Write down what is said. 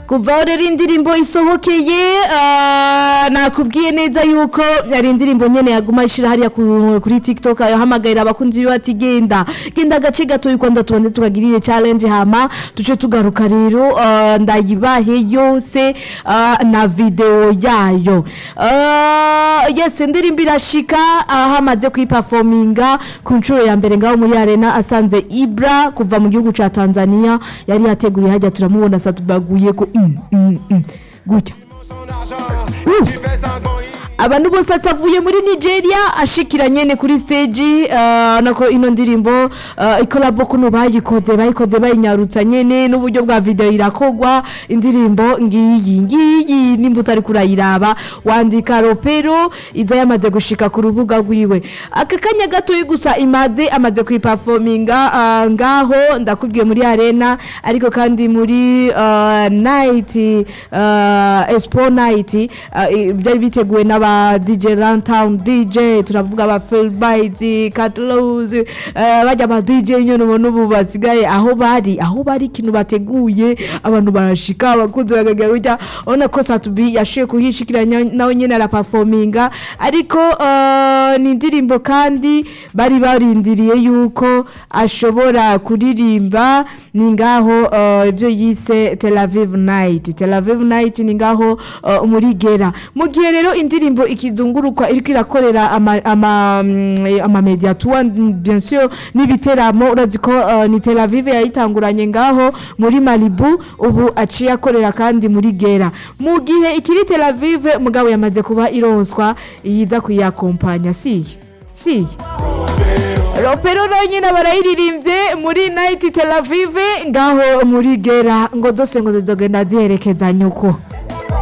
kuva aho rero indirimbo isohokeye ah, nakubwiye neza yuko yari indirimbo nyene yaguma ishira hariya ku- kuri tiktok ahamagarira abakunzi biwe ati genda genda agace gatoyi kwanza tubanze tubagirire challenge hama tuce tugaruka rero ah, ndayibahe yose ah, na video yayo Ah, yes indirimbo irashika aho amaze kuyiperforminga ku nshuro ya mbere ngaho muri arena asanze ibra kuva mu gihugu ca tanzania yari yateguriye hajya turamubona satubaguye ko mm, mm, mm. gutya son argent. Tu fais sanglant, abantu bose atavuye muri nigeria ashikira nyene kuri stage uh, nako ino ndirimbo uh, ikolabo kuno bayikoze bayikoze bayinyarutsa nyene n'uburyo bwa video irakogwa indirimbo ngiyi ngiyi nimba utari kurayiraba wandika ropero iza yamaze gushika ku rubuga rwiwe aka kanya gatoyi gusa imaze amaze kuyiperforminga uh, ngaho ndakubwiye muri arena ariko kandi muri uh, night uh, expo night uh, i- byari biteguwe n'aba DJ Runtown DJ turavuga aba Phil Bites Catlows uh, bajya aba DJ nyene ubona ubu basigaye aho bari aho bari ikintu bateguye abantu barashika abakunzi bagagira gutya urabona ko Satubi yashoboye kuhishikira nya- nawe nyene araperforminga ariko uh, ni indirimbo kandi bari barindiriye yuko ashobora kuririmba ni ngaho uh, ibyo yise Tel Aviv Night Tel Aviv Night ni ngaho uh, muri Gera mu gihe rero indirimbo ikizungurukwa iriko irakorera ama ama, mm, eh, ama media tour mm, bien sûr n'ibiteramo urazi ko uh, ni Tel Aviv yayitanguranye ngaho muri Malibu ubu aciye akorera kandi muri Gera mu gihe ikiri Tel Aviv mugabo yamaze kuba ironswa yiza kuyakompanya si si ropero nyine barayiririmbye muri night Tel Aviv ngaho muri Gera ngo zose ngo zizogenda ziherekeza nyuko